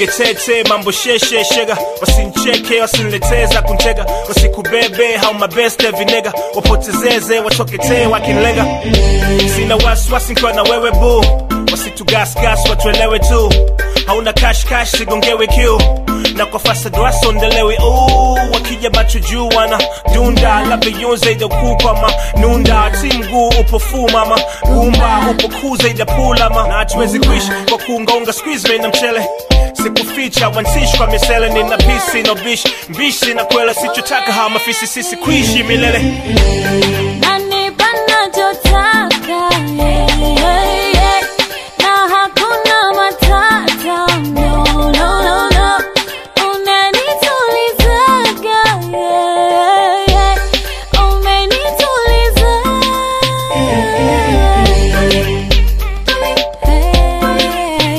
teketete mambo sheshe shega wasincheke wasinileteza kuntega wasikubebe hau mabeste vinega wapotezeze wachoketee wakinlega sina wasiwasi nkiwa na wewe bu wasitugasgas watuelewe tu hauna kashkash sigongewe kiu na kwa fasad wasondelewe uu wakija macho juu wana dunda labda yunze idokuu kwama nunda ti mguu upo fu mama gumba upo kuu zaidi ya pulama na hatuwezi kuishi kwa kuungaunga squeeze na mchele sikuficha wansishi kwa misele nina pisi no bish mbishi na kwela sichotaka hawa mafisi sisi kuishi milele Nanipa nachotaka, yeah, yeah, yeah. Na hakuna matata, no, no, no, no. Unanitulizaga, yeah, yeah. Umenituliza. Hey,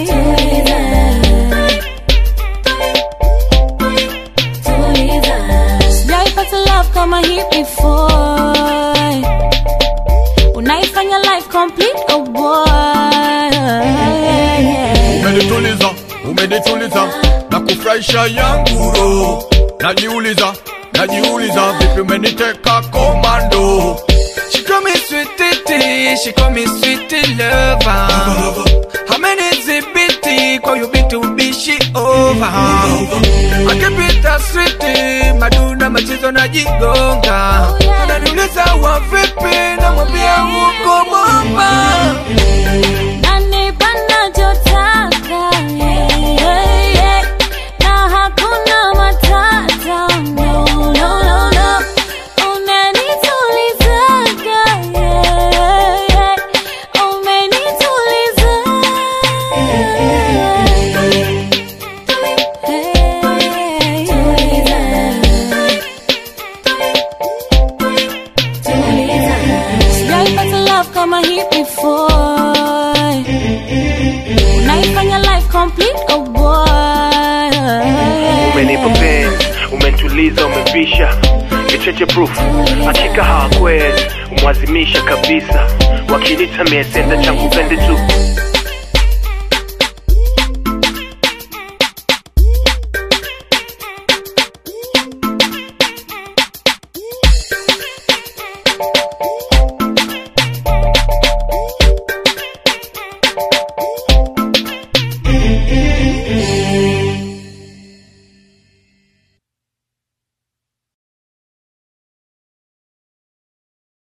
sijaipata love kama hii before unaifanya life complete oh boy umenituliza umenituliza na kufurahisha yangu roho najiuliza najiuliza vipi umeniteka komando She call me sweetie, she call me sweetie lover. How many zibiti kwa you bit to be she over? I keep it a sweetie, maduna machizo na jigonga. Ananiuliza wa vipi, namwambia uko bomba. Nanipa nachotaka, yeah, yeah, yeah. Na hakuna matata, no, no, no, no. Unanitulizaga, yeah, yeah. Umenituliza. Sijaipata love kama hii before unaifanya life complete oh boy umenipa penzi umentuliza umevisha kicheche proof hakika hawakwezi umwazimisha kabisa wakinita miesenda changu pende tu